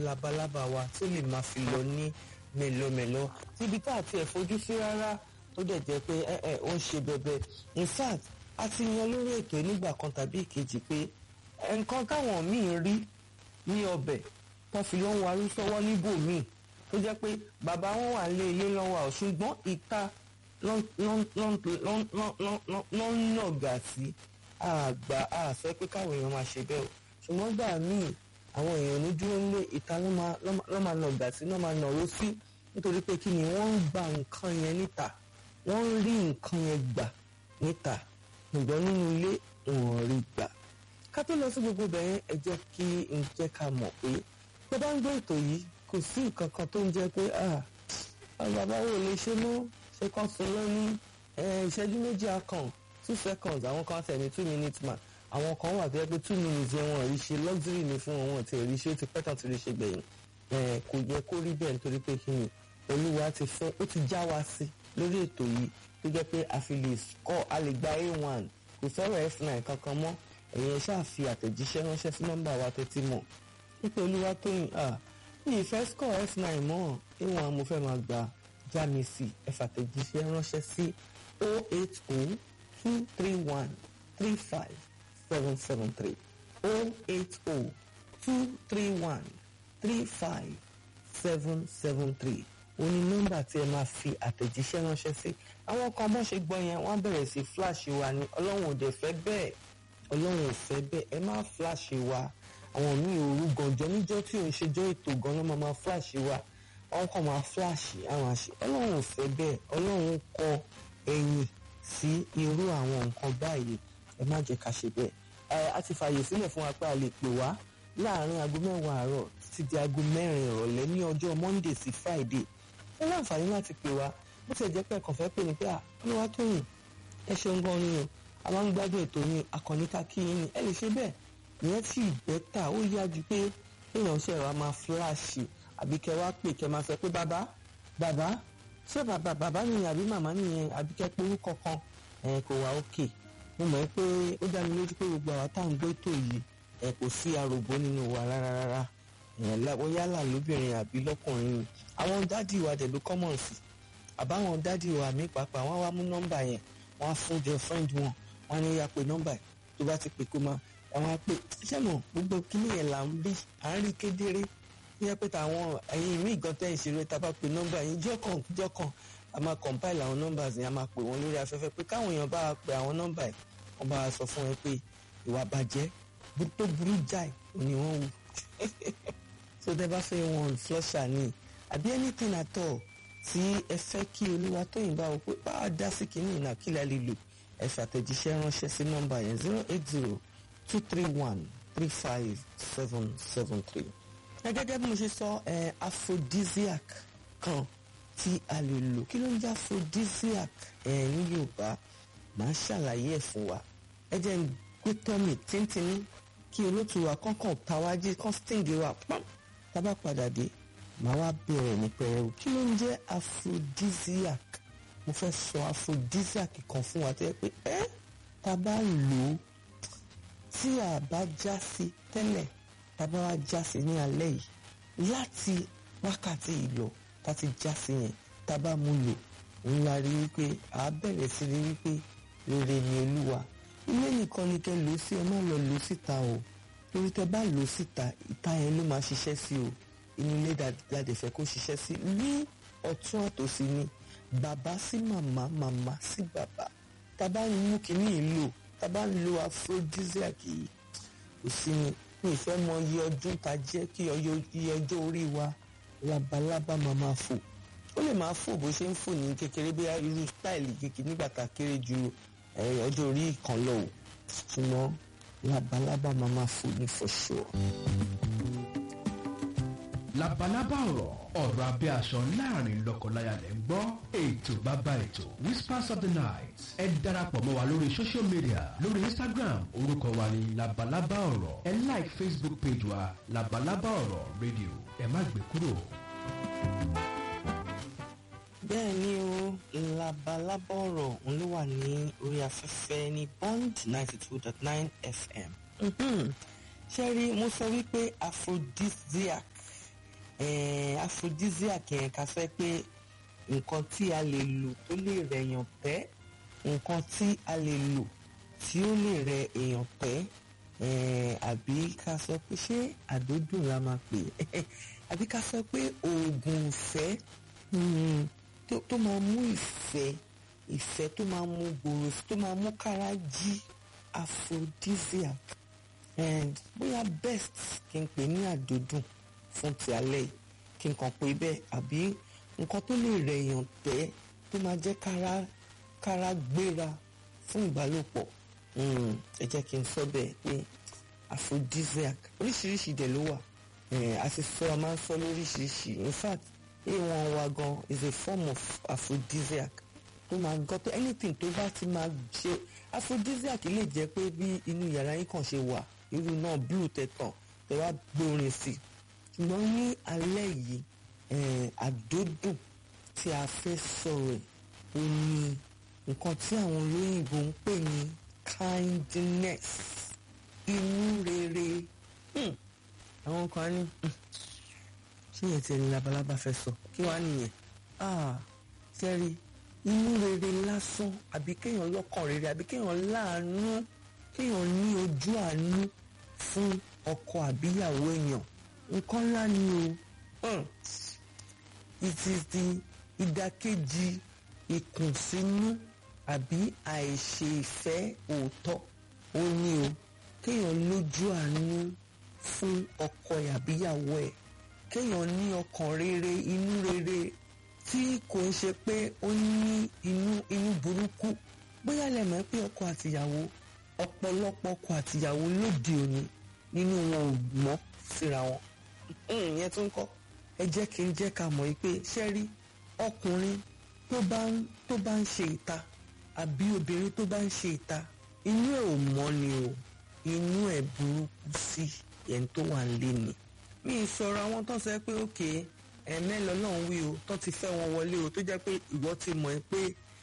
labalábá wa tó lè máa fi lọ ní mẹ́lọmẹ́lọ síbi tá àti ẹ̀ fojú sí rárá tó dẹ̀ jẹ́ pé ẹ ẹ ó ń ṣe bẹbẹ in fact a ti yan lórí ètò nígbà kan tàbí ìkejì pé nǹkan táwọn míì rí ní ọbẹ̀ tó fi ló ń warí sọ́wọ́ níbòmíì tó jẹ́ pé bàbá wọn wà lé ilé lọ́wọ́ ọ̀ ṣùgbọ́n ìta ló ń nàgà sí àgbà àfẹ́ pé káwọn èèyàn máa ṣe bẹ́ẹ̀ o ṣùgbọ́n gbà míì àwọn èèyàn ní dúró nílé ìta ló máa nàgà sí ló máa nàró sí nítorí pé kí ni wọ́n ń gba nǹkan yẹn níta wọ́n ń rí nǹkan yẹn gbà níta ṣùgbọ́n nínú ilé wọn rí gbà ká tó lọ sí gbogbo bẹ̀rẹ̀ ẹ jẹ́ kí n jẹ́ ká mọ̀ pé tó bá ń gbé ètò yìí kò sí nǹkan kan tó ń jẹ́ pé bàbá wo lè ṣe mọ́ ṣe kàn sọ lọ́ní ìṣẹ́jú méjì akàn two seconds àwọn kan tẹ̀ ní two minutes man àwọn kan wà tó yẹ pé two minutes yẹn wọn rí ṣe luxury ni fún wọn wọn ti rí ṣe ó ti pẹ́ tán ti rí ṣe gbẹ̀yìn kò yẹ kó rí bẹ́ẹ̀ nítorí pé kí ni olúwa ti fẹ́ ó ti já wa sí lórí ètò yìí tó jẹ́ pé a fi lè kọ́ a lè gba a1 kò sọ̀rọ̀ f9 kankan mọ́ ẹ̀yin ṣáà fi àtẹ̀jíṣẹ́ ránṣẹ́ sí nọ́mbà wa tẹ́tí mọ̀ nípa olúwa tó yìn à ní ìfẹ́ score f9 mọ́ a1 mo fẹ́ máa gba jámi sí ẹ fàtẹ̀jíṣẹ́ ránṣẹ́ sí 080 231 35 773 080 231 35 773 ó ní nọ́mbà tí ẹ máa fi àtẹ̀jíṣẹ́ ránṣẹ́ sí àwọn kan bọ́ ṣe gbọ́ yẹn wọ́n bẹ̀rẹ̀ sí flash wa ni ọlọ́run ò dẹ̀ fẹ́ bẹ́ẹ̀ ọlọ́run ò fẹ́ bẹ́ẹ̀ ẹ má flash wa àwọn míì òru gànjọ́ níjọ́ tí ò ń ṣèjọ́ ètò gan ló máa máa flash wa wọ́n kàn máa flash àwọn àṣẹ ọlọ́run ò fẹ́ bẹ́ẹ̀ ọlọ́run kọ ẹ̀yìn sí irú àwọn nǹkan báyìí ẹ má jẹ́ ká ṣe bẹ́ẹ̀ ẹ a ti fààyè sílẹ̀ fún wa pé a lè pè wá láàárín aago mẹ́wàá àárọ̀ títí di aago mẹ́rin ìrọ̀lẹ́ ní ọjọ́ monday sí friday ẹ láǹfààní láti pè wá bó ti jẹ́ pé ẹ̀kàn fẹ́ pè ní pé olúwa tó yìn ẹ ṣeun gan ni o a máa ń gbádùn ètò yín akọni ká kí yín ni ẹ lè ṣe bẹ́ẹ̀ ìyẹn sì bẹ́tà ó yá ju pé èèyàn ṣe wa máa fíláàṣì àbí kẹ wá pè kẹ máa fẹ́ pé bàbá bàbá ṣé bàbá bàbá nìyẹn àbí màmá nìyẹn àbí kẹ pé orúkọ kan ẹ kò wá òkè mo mọ̀ pé ó dá mi lójú pé gbogbo àwa tá à ń gbé ètò yìí ẹ kò sí arògbó nínú wa rárá rárá ẹ̀yàn yálà lóbìnrin àbí lọ́kùnrin ni àwọn dádì wa dẹ̀ ló common sí àbáwọn dádì wa mi pàápàá wọ́n wá mú nọ́mbà yẹn wọ́n á fún jẹ friend wọn wọ́n á ní ya pé nọ́mbà yẹn tó bá ti pè kó máa àwọn á pè sẹ́nu gbogbo kíní yẹn là ń rí à ń rí kedere ní ẹ pé táwọn ẹ̀yin míì gan tẹ́ ìṣeré tá a bá pè nọ́mbà yẹn jọ́kàn jọ́kàn a máa compile àwọn nọ́mbà yẹn a máa pè wọ́n lórí afẹ́fẹ́ pé káwọn èèyàn bá wa pè àwọn nọ́mbà yẹn wọ́n bá wa sọ fún ẹ pé ìwà bàjẹ́ tó burú jáì ni wọ́n wù so tẹ bá fẹ́ wọn flusher ni àbí anything at all tí ẹ fẹ́ kí olúwa tó yìnbá o pé bá a dá sí kínní ìnà kí la lè lò ẹ fàtẹ̀jíṣẹ́ ránṣẹ́ sí nọ́mbà yẹn zero eight zero two three one three five seven seven three. ẹ gẹ́gẹ́ bí mo ṣe sọ ẹ aphrodisiac kan tí a lè lò kí ló ń jẹ́ aphrodisiac ẹ ní yorùbá màá ṣàlàyé ẹ̀ fún wa ẹ jẹ́ ń gbé tọ́mì tíntìní kí olótùú wa kọ́kàn tàwájí kan sting wa pam tábà padà dé màá wá bẹ̀rẹ̀ ní pẹ̀rẹ̀wò kí ló ń jẹ́ aphrodisiac mo fẹ́ sọ aphrodisiac kan fún wa tẹ́ pé ẹ́ tá a bá lò ó tí a bá já sí tẹ́lẹ̀ tá a bá wá já sí ní alẹ́ yìí láti wákàtí ìlọ tá a ti já sí yẹn tá a bá mú lò ń la rí wípé a bẹ̀rẹ̀ sí rí wípé rere ni olúwa ilé nìkan ni kẹ́ lò ó sí ẹ má lọ lò ó síta o torí tẹ́ bá lò ó síta ìta yẹn ló máa ṣiṣẹ́ sí o inú ilé dáadé fẹ́ kó ṣiṣẹ́ sí ní ọ̀tún àtòsí ni bàbá sí màmá màmá sí bàbá tábà ń mú kínní yìí lò tábà ń lo aphrodisiac yìí kò sí ni mi ìfẹ́ mọ iye ọdún tá jẹ́ kí iye ọjọ́ orí wa labalábá máa máa fò ó lè máa fò bó ṣe ń fò ní kékeré bí irú stáìlì kékeré nígbà tá a kéré ju ọjọ́ orí kan lọ o ṣùgbọ́n labalábá máa máa fò ní for sure labalábá ọ̀rọ̀ ọ̀rọ̀ abẹ́ aṣọ láàrin lọ́kọláya lẹ́ ń gbọ́ ètò bàbá ètò whispers of the night ẹ darapọ̀ mọ́ wa lórí social media lórí instagram orúkọ wa ni labalábá ọ̀rọ̀ ẹ like facebook page wa labalábá ọ̀rọ̀ radio ẹ má gbé kúrò. bẹ́ẹ̀ ni o labalábá ọ̀rọ̀ òun ló wà ní orí afẹ́fẹ́ ní bond ninety two dot nine fm ṣe rí mo sọ wípé aphrodisiac aphrodisiac yẹn ká sọ pé nǹkan tí a lè lò tó lè rẹ èèyàn pẹ́ nǹkan tí a lè lò tí ó lè rẹ èèyàn pẹ́ àbí ká sọ pé ṣé àdódùn la máa pè é àbí ká sọ pé oògùn ìfẹ́ tó máa mú ìfẹ́ ìfẹ́ tó máa mú gbòòrò tó máa mú kára jí aphrodisiac bóyá best kí n pè ní àdódùn fún ti alẹ́ yìí kí n kàn pé bẹ́ẹ̀ àbí nǹkan tó lè rẹ̀ èèyàn tẹ́ tó máa jẹ́ kára kára gbéra fún ìbálòpọ̀ ẹ jẹ́ kí n sọ bẹ́ẹ̀ pé aphrodisiac oríṣiríṣi dẹ̀ ló wà a ti sọ a máa ń sọ lóríṣiríṣi in fact a1 wa gan is a form of aphrodisiac tó máa gbọ́ tó anything tó bá ti máa ṣe aphrodisiac lè jẹ́ pé bí inú yàrá yín kàn ṣe wà irú náà blue tẹ̀tàn tẹ̀ wá gbórin sí ṣùgbọ́n ní alẹ́ yìí àdódùn tí a fẹ́ sọ̀rọ̀ ẹ̀ ó ní nǹkan tí àwọn olóyìnbó ń pè ní kindness inú rere àwọn kan ní ṣé yẹn ti ẹni labalábá fẹ́ sọ kí wàá nìyẹn sẹ́rí inú rere lásán àbí kéèyàn lọ́kàn rere àbí kéèyàn láàánú kéèyàn ní ojú àánú fún ọkọ àbíyàwó èèyàn nǹkan ńlá ni o it is the ìdàkejì ìkùnsínú àbí àìṣe ìfẹ́ òótọ́ ó ní o kéèyàn lójú àánú fún ọkọ àbíyàwó ẹ̀ kéèyàn ní ọkàn rere inú rere tí kò ń ṣe pé ó ní inú inú burúkú bóyá lè mọ̀ pé ọkọ àtìyàwó ọ̀pọ̀lọpọ̀ ọkọ àtìyàwó lóde òní nínú wọn ò mọ́ síra wọn ìyẹn tó ń kọ́ ẹ jẹ́ kí n jẹ́ ká mọ̀ yìí pé ṣé rí ọkùnrin tó bá ń tó bá ń ṣe ìta àbí obìnrin tó bá ń ṣe ìta inú ẹ̀ ò mọ́ ni o inú ẹ̀ burúkú sí ẹni tó wà lé ni mi ì sọ̀rọ̀ àwọn tó sọ pé òkè ẹ̀mẹ́lọ náà ń wí o tó ti fẹ́ wọn wọlé o tó jẹ́ pé ìwọ ti mọ̀ ẹ́ pé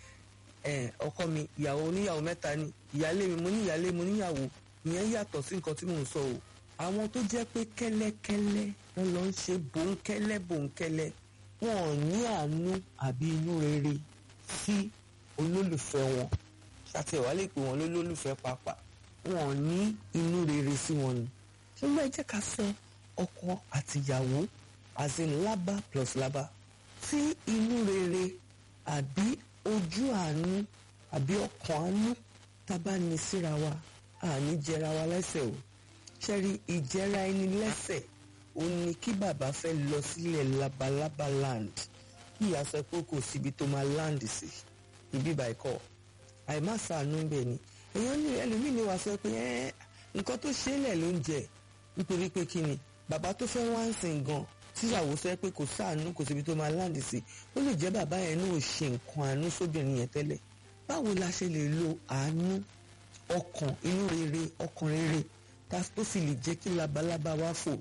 ọkọ mi ìyàwó oníyàwó mẹ́ta ni ìyálé mi mo ní ìyálé mo níyàwó ìyẹn yàtọ̀ sí nǹkan tí mò ń sọ o àwọn tó jẹ́ pé kẹ́lẹ́kẹ́lẹ́ wọn lọ ń ṣe bòńkẹ́lẹ́ bòńkẹ́lẹ́ wọn ò ní àánú àbí inú rere sí olólùfẹ́ wọn ṣàtẹ̀wá lè pè wọ́n lólólùfẹ́ pàápàá wọn ò ní inú rere sí wọn ni ṣùgbọ́n ẹ jẹ́ ká sọ ọkọ àtìyàwó as in lábá plus lábá tí inú rere àbí ojú àánú àbí ọkàn àánú tá a bá ní síra wa àní jẹra wa lẹ́sẹ̀ o ṣẹ́rí ìjẹra ẹni lẹ́sẹ̀ ó ní kí bàbá fẹ́ lọ sílẹ̀ labalábá land kí ìyá sọ pé kò síbi tó máa land sí ibi bàìkọ́ àìmá sàánú bẹ́ẹ̀ ni èèyàn ní ẹlòmíì ni wàá sọ pé ẹ nǹkan tó ṣe é lẹ̀ ló ń jẹ nítorí pé kí ni bàbá tó fẹ́ wá ń sìn gan tíyàwó sọ pé kò sáànú kò síbi tó máa land sí ó lè jẹ́ bàbá yẹn náà ṣe nǹkan àánú sóbìnrin yẹn tẹ́lẹ̀ báwo la ṣe lè lo àánú ọkàn inú rere ọkàn rere tó sì lè jẹ́ kí labalábá wá fò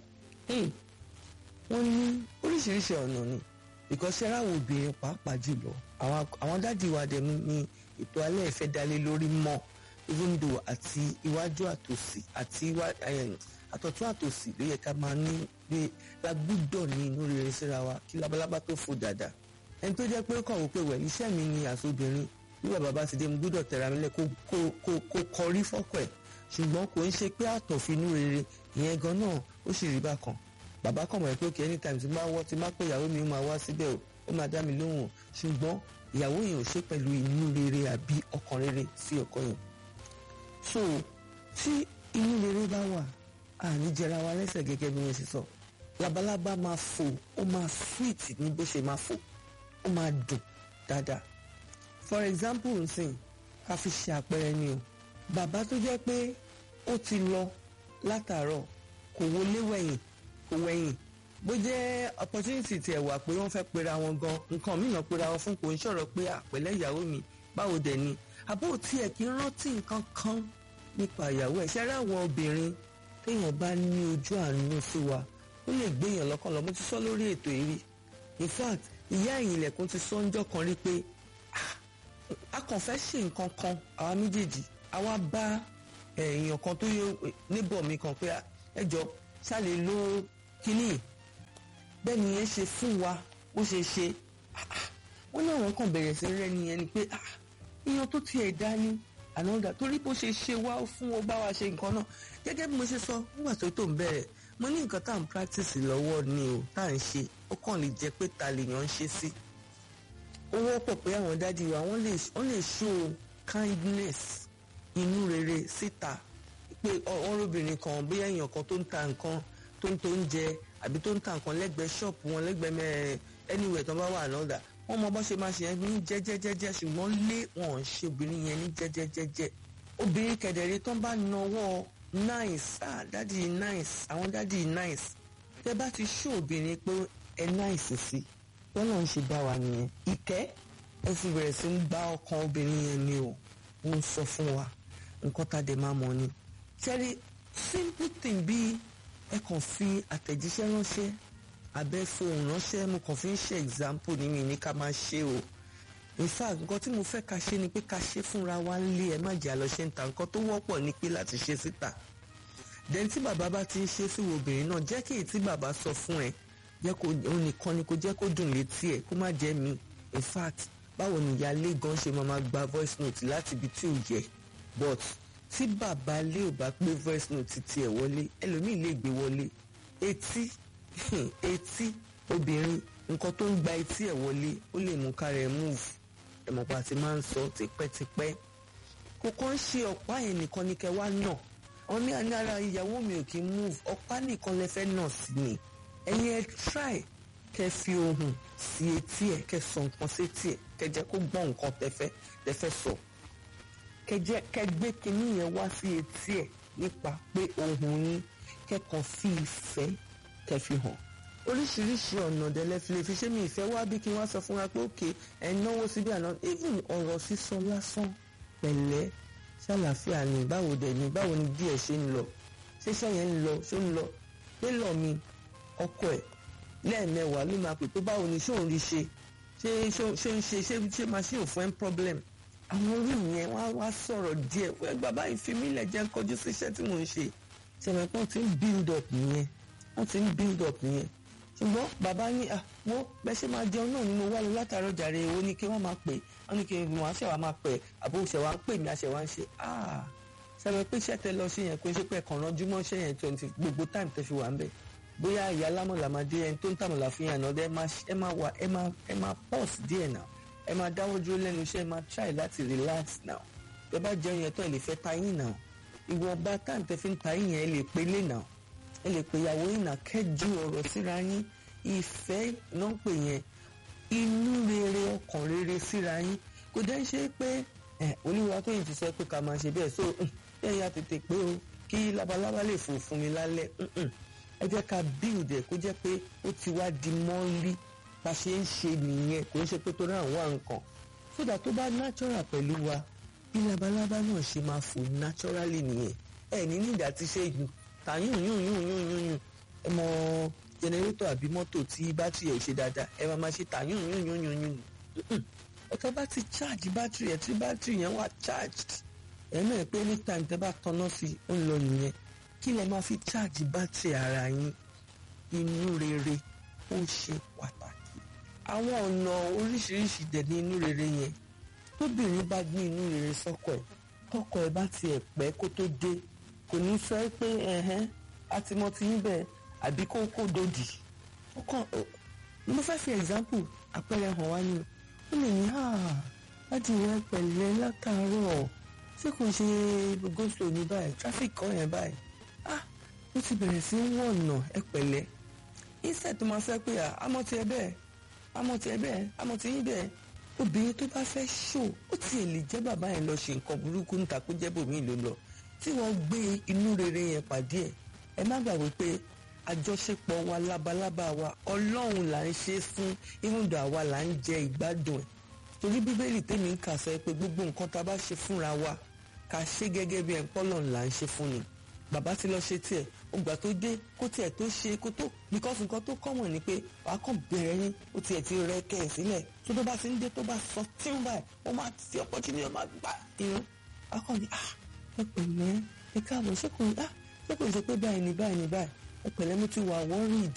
wọ́n ní oríṣiríṣi ọ̀nà ni ìkọ́ṣẹ́ ráwọ̀ obìnrin pàápàá jùlọ àwọn dádì wa dẹ̀ ní ètò alẹ́ ìfẹ́ dalé lórí mọ́ even though àti iwájú àtòsí àti àtọ̀tún àtòsí ló yẹ ká máa ní pé la gbúdọ̀ ní inú rere síra wa kí labalábá tó fò dáadáa ẹni tó jẹ́ pé ó kàn wò pé wẹ̀ iṣẹ́ mi ni àsobìnrin bí bàbá bá ti dé mo gbúdọ̀ tẹ̀ra mi lẹ̀ kó kọrí fọ́kọ̀ ẹ̀ ṣùgbọ́n kò ń ṣe pé àtọ̀finú rere ìyẹn gan náà ó sì rí bákan bàbá kàn mọ̀ pé òkè anytime tí máa wọ́ tí máa pé ìyàwó mi máa wá síbẹ̀ o ó máa dá mi lóhùn ṣùgbọ́n ìyàwó yẹn ò ṣe pẹ̀lú inú rere àbí ọkàn rere sí ọkọ yẹn so tí inú rere bá wà àní jẹra wa lẹ́sẹ̀ gẹ́gẹ́ bí wọ́n ṣe sọ labalábá máa fò ó máa sweet ní bó ṣe máa fò ó máa dùn dáadáa for example nsìn ká fi ṣe àpẹẹrẹ ni o bàbá tó jẹ́ pé ó ti lọ látàárọ̀ kò wọlé wẹ̀yìn kò wẹ̀yìn bó jẹ́ opportunity tiẹ̀ wà pé wọ́n fẹ́ pera wọn gan nǹkan mìíràn pera wọn fún kò ń sọ̀rọ̀ pé àpẹ̀lẹ́ ìyàwó mi báwo dẹ̀ ni àbó tiẹ̀ kí n rántí nǹkan kan nípa ìyàwó ẹ̀ ṣẹ́rẹ́ àwọn obìnrin téèyàn bá ní ojú àánú sí wa ó lè gbéyàn lọ́kàn lọ mo ti sọ lórí ètò yìí rí in fact ìyá ẹ̀yìn ilẹ̀kùn ti sọ ńjọ́ kan rí pé a kàn fẹ́ ṣe nǹkan kan àwa méjèèjì àwa bá èèyàn kan tó yẹ níbọ̀ mi kan pé ẹ jọ ṣáàlè lo kínní bẹ́ẹ̀ ni yẹn ṣe fún wa bó ṣe ṣe wọ́n ní àwọn kan bẹ̀rẹ̀ sí rẹ́ ni ẹni pé iyan tó tiẹ̀ dá ní ànádà torí bó ṣe ṣe wá fún ọ bá wa ṣe nǹkan náà gẹ́gẹ́ bí mo ṣe sọ nígbà tó tó ń bẹ̀rẹ̀ mo ní nǹkan tá à ń practice lọ́wọ́ ni o tá à ń ṣe ó kàn lè jẹ́ pé ta lèèyàn ń ṣe sí ó wọ́pọ̀ pé àwọn dádì wa wọ́n lè wọ́n lè show kindness inú rere síta pé ọ̀rọ̀bìnrin kan bóyá èèyàn kan tó ń ta nǹkan tó ń tó ń jẹ àbí tó ń ta nǹkan lẹ́gbẹ̀ẹ́ ṣọ́ọ̀pù wọn lẹ́gbẹ̀ẹ́ mẹ́rin anywhere tó bá wà lọ́dà wọ́n mọ bó ṣe máa ṣe yẹn ní jẹ́jẹ́jẹ́jẹ́ ṣùgbọ́n lé wọn ò ṣe obìnrin yẹn ní jẹ́jẹ́jẹ́jẹ́ obìnrin kẹ̀dẹ̀rẹ́ tó ń bá nawọ́ nice ah dádì nice àwọn dádì nice tẹ bá ti ṣó obìnrin pé ẹ nice sí bọ́lá ń ṣe dá wa nìyẹn ìkẹ́ ẹ sì bẹ̀rẹ̀ sí ń gbá ọkàn obìnrin yẹn ni o ó ń sọ fún wa nǹkan tá a dẹ̀ máa mọ̀ ni ṣẹ́rí simple thing bíi ẹ kàn fi àtẹ̀jíṣẹ́ ránṣẹ́ abẹ́ fohùn ránṣẹ́ mo kàn fi ń ṣe example ní mi ní ká máa ṣe o in fact nǹkan tí mo fẹ́ ká ṣe ni pé ká ṣe fúnra wa ń lé ẹ má jẹ́ àlọ́ ṣe ń ta nǹkan tó wọ́pọ̀ ni pé láti ṣe síta then tí bàbá bá ti ń ṣe sí obìnrin náà jẹ́ kí èyí tí bàbá sọ fún ẹ jẹ́ kó òun nìkan ni kó jẹ́ kó dùn létí ẹ kó má jẹ́ mi in fact báwo ni ìyáálé gan ṣe máa máa gba voice note láti ibi tí ò yẹ but tí bàbá lé ò bá gbé voice note tiẹ̀ wọlé ẹlòmíì lè gbé wọlé etí etí obìnrin nǹkan tó ń gba etí ẹ̀ wọlé ó lè mú kára ẹ̀ move ẹ̀mọ̀pá àti máa ń sọ tipẹ́tipẹ́ kò kàn ń ṣe ọ̀pá yẹn nìkan ni kẹ́ wá nà wọn ní àní ara ìyàwó mi ò kí move ọ̀pá nìkan lẹ fẹ́ nà sí ni ẹ̀yin ẹ try kẹ́ fi ohùn sí etí ẹ̀ kẹ́ sọ nǹkan sí etí ẹ̀ kẹ́ jẹ́ kó gbọ́ nǹkan tẹ́fẹ́ tẹ́fẹ́ sọ kẹ́ jẹ́ kẹ́ gbé kinní yẹn wá sí etí ẹ̀ nípa pé ohùn yín kẹ́kọ̀ọ́ fi ìfẹ́ kẹ́ fi hàn oríṣiríṣi ọ̀nà dẹ̀lẹ́ fi lè fi ṣé mi ìfẹ́ wá bí kí wọ́n sọ fún wa pé òkè ẹ̀ náwó síbí àná even ọ̀rọ̀ sísọ lásán pẹ̀lẹ́ ṣàlàfíà ni báwo dẹ̀ ni báwo ni díẹ̀ ṣe ń lọ ṣéṣẹ́ yẹn ń lọ ṣó ń lọ télọ̀ mi ọkọ ẹ̀ lẹ́ẹ̀mẹwàá ló máa pè pé báwo ni ṣé òun rí ṣe ṣé ṣé ń ṣe ṣé ṣé máa ṣe òfin ẹ̀ ń problem àwọn orí yẹn wá wá sọ̀rọ̀ díẹ̀ wẹ́ bàbá ìfimílẹ̀ jẹ́ kọjú sí iṣẹ́ tí mò ń ṣe ṣẹ̀mẹ̀pọ̀ ti ń build up nìyẹn wọ́n ti ń build up nìyẹn ṣùgbọ́n bàbá ní wọ́n bẹ́ẹ̀ ṣe máa jẹun náà ni mo wá lọ látàárọ̀ jàre èwo ni kí wọ́n máa pè wọ́n ní kí wọ́n aṣẹ́wà máa pè àbò ṣẹ̀wá ń pè mí aṣẹ̀wá ń ṣe ṣẹ̀mẹ̀ pé iṣẹ́ tẹ lọ sí yẹn kó ṣe pé ẹ̀kan ránjú mọ́ ṣẹ́ yẹn twenty gbogbo time tẹ fi wà ń bẹ̀ bóyá ìyá lámọ̀lá máa dé ẹni tó ń tàmọ̀lá fi hàn náà ẹ máa wà ẹ máa ẹ máa pause díẹ̀ náà ẹ máa dáwọ́ dúró lẹ́nu iṣẹ́ ẹ máa try láti relax now ẹ bá jẹun yẹn tán ẹ lè fẹ́ tayín náà ìwọ̀nba time tẹ fi ń tayín yẹn ẹ lè pelé náà ẹ lè pe ìyàwó yìí náà kẹ́jú ọ̀rọ̀ síra yín ìfẹ́ náà pè yẹn inú rere ọkàn rere síra yín kò dẹ́ ṣe pé olúwa tó yìí ti sọ pé ká máa ṣe bẹ́ẹ̀ so ẹ ya tètè pé o kí labalábá lè fò fún mi lálẹ́ ẹ jẹ́ ká build ẹ̀ kó jẹ́ pé ó ti wá di mọ́lí bá ṣe ń ṣe nìyẹn kò ń ṣe pé tó náà wà nǹkan sódà tó bá natural pẹ̀lú wa bí labalábá náà ṣe máa fò naturally nìyẹn ẹ ní nígbà tí ṣe tàyún yún yún yún yún yún ẹ mọ jẹnẹrétọ̀ àbí mọ́tò tí bátìrì ẹ̀ ṣe dáadáa ẹ máa máa ṣe tàyún yún yún yún yún ọ̀tọ̀ bá ti charge bátìrì ẹ̀ tí bátìrì yẹn wà charged ẹ̀ náà pé anytime tẹ́ bá tanná sí ó ń lọ nìyẹn kí lẹ máa fi charge bátìrì ara yín inú rere ó ṣe pàtàkì àwọn ọ̀nà oríṣiríṣi dẹ̀ ní inú rere yẹn tóbìnrin bá gbé inú rere sọ́kọ ẹ̀ tọkọ ẹ̀ bá tiẹ̀ pẹ́ kó tó dé kò ní sọ pé ẹ̀hẹ́n àti mo ti ń bẹ̀ àbí kó kó dòdì ọkàn mo fẹ́ fi example àpẹẹrẹ hàn wá ní ó lè ní láti rẹ pẹ̀lẹ́ látàárọ̀ ṣé kò ṣe goslo ní báyìí traffic kọ́ yẹn báyìí ah ó ti bẹ̀rẹ̀ sí í wọ̀nà ẹ pẹ̀lẹ́ instead tó máa fẹ́ pé àmọ́ tiẹ̀ bẹ́ẹ̀ àmọ́ tiẹ̀ bẹ́ẹ̀ àmọ́ ti yín bẹ́ẹ̀ obìnrin tó bá fẹ́ ṣò ó tiẹ̀ lè jẹ́ bàbá yẹn lọ ṣe nǹkan burúkú níta kó jẹ́ bòmíì ló lọ tí wọ́n gbé inú rere yẹn pàdé ẹ̀ ẹ má gbàgbé pé àjọṣepọ̀ wa labalábá wa ọlọ́run là ń ṣe fún ìmúdò àwa là ń jẹ ìgbádùn ẹ̀ torí bíbélì tèmi ń kà sọ pé gbogbo nǹkan tá a bá ṣe fúnra wa ká ṣe gẹ́gẹ́ bí ẹ̀ńpọ́lọ̀ là ń ṣe fún ni bàbá ti lọ ṣe tiẹ̀ ògbà tó dé kó tiẹ̀ tó ṣe kó tó because nǹkan tó kọ́mọ̀ ni pé wàá kàn bẹ̀rẹ̀ yín ó tiẹ̀ ti rẹ kẹ́ ẹ̀ sílẹ̀ tó tó bá ti ń dé tó bá sọ tí ń báyìí ó máa ti opportunity ó máa gbà irun akọni ah ẹ pẹ̀lẹ́ ẹ káàbọ̀ ṣé kò ah ṣé kò ṣe pé báyìí ni báyìí ni báyìí ẹ pẹ̀lẹ́ mo ti wà worried ah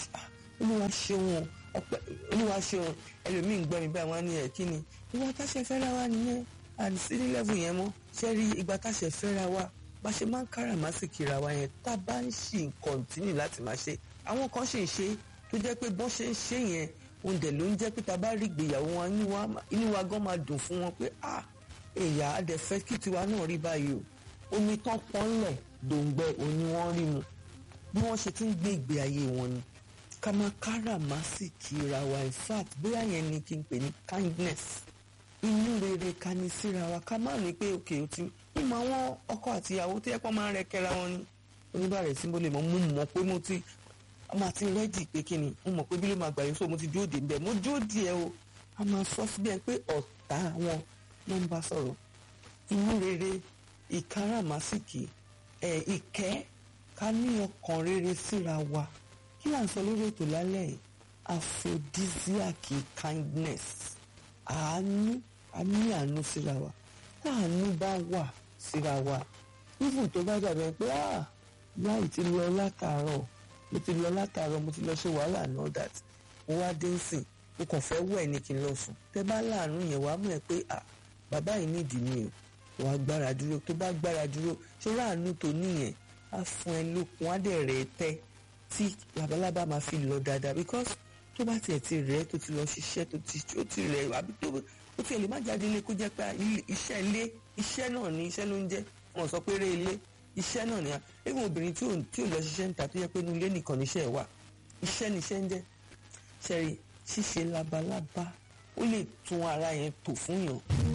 olúwa ṣeun ọpẹ́ olúwa ṣeun ẹlòmíì ń gbọ́ mi báyìí wọ́n á ní ẹ̀ kí ni ìwà táṣẹ fẹ́ra wa nìyẹn àdìsí ní lẹ́fù yẹn mọ́ ṣé rí ìgbà táṣẹ fẹ́ra wa bá ṣe máa ń káràmásìkì ra wa yẹn tá a bá ń ṣì ń kọ̀ǹtínì láti máa ṣe àwọn kan ṣì ń ṣe tó jẹ́ pé bọ́n ṣe ń ṣe yẹn òun dẹ̀ ló ń jẹ́ pé tá a bá rí ìgbéyàwó wọn inú wa gan máa dùn fún wọn pé ah èyà adẹ̀fẹ́ kí tiwa náà rí báyìí o omi tán pọ́nlẹ̀ dòǹgbẹ òní wọ́n rí mu bí wọ́n ṣe ti ń gbé ìgbé ayé wọn ni ká máa káràmásìkì ra wa in fact bóyá yẹn ni kí n pè ní kindness inú rere ká ní síra wa ká má ní pé òkè ó ti mímọ àwọn ọkọ àti ìyàwó tó yẹ kó máa ń rẹ kẹra wọn ni oníbàárẹ̀ tí mo lè mọ mo mọ̀ pé mo ti ọmọ àti rẹ́dì pé kí ni mo mọ̀ pé bí ló máa gbà yín so mo ti dúró dè níbẹ̀ mo dúró dè ẹ́ o a máa sọ síbẹ̀ pé ọ̀tá wọn ló ń bá sọ̀rọ̀ inú rere ìkáràmásìkì ẹ̀ ìkẹ́ ká ní ọkàn rere síra wa kí là ń sọ lórí ètò lálẹ́ yìí aphrodisiac kindness àánú a ní àánú síra wa táàánú bá wà síra wa even tó bá dàbẹ̀ pé ah láì ti lọ látàárọ̀ mo ti lọ látàárọ̀ mo ti lọ ṣe wàhálà and all that mo wá dé nsìn mo kàn fẹ́ wẹ̀ ní kí n lọ sùn tẹ́ bá láàánú yẹn wàá mọ̀ ẹ́ pé ah bàbá yìí nídìí mi o wàá gbára dúró tó bá gbára dúró ṣé láàánú tó níyẹn á fún ẹ lókun á dẹ̀ rẹ̀ tẹ́ tí labalábá máa fi lọ dáadáa because tó bá tiẹ̀ ti rẹ̀ tó ti lọ ṣiṣẹ́ tó ti ó ti rẹ̀ àbí tó ó tiẹ̀ lè má jáde ilé kó jẹ́ pé iṣẹ́ ilé iṣẹ́ náà ni iṣẹ́ ló ń jẹ́ wọn sọ pé eré ilé iṣẹ́ náà ni à even obìnrin tí ò tí ò lọ ṣiṣẹ́ níta tó yẹ pé inú ilé nìkan níṣẹ́ wà iṣẹ́ níṣẹ́ ń jẹ́ ṣẹ́rí ṣíṣe labalábá ó lè tún ara yẹn tò fún yàn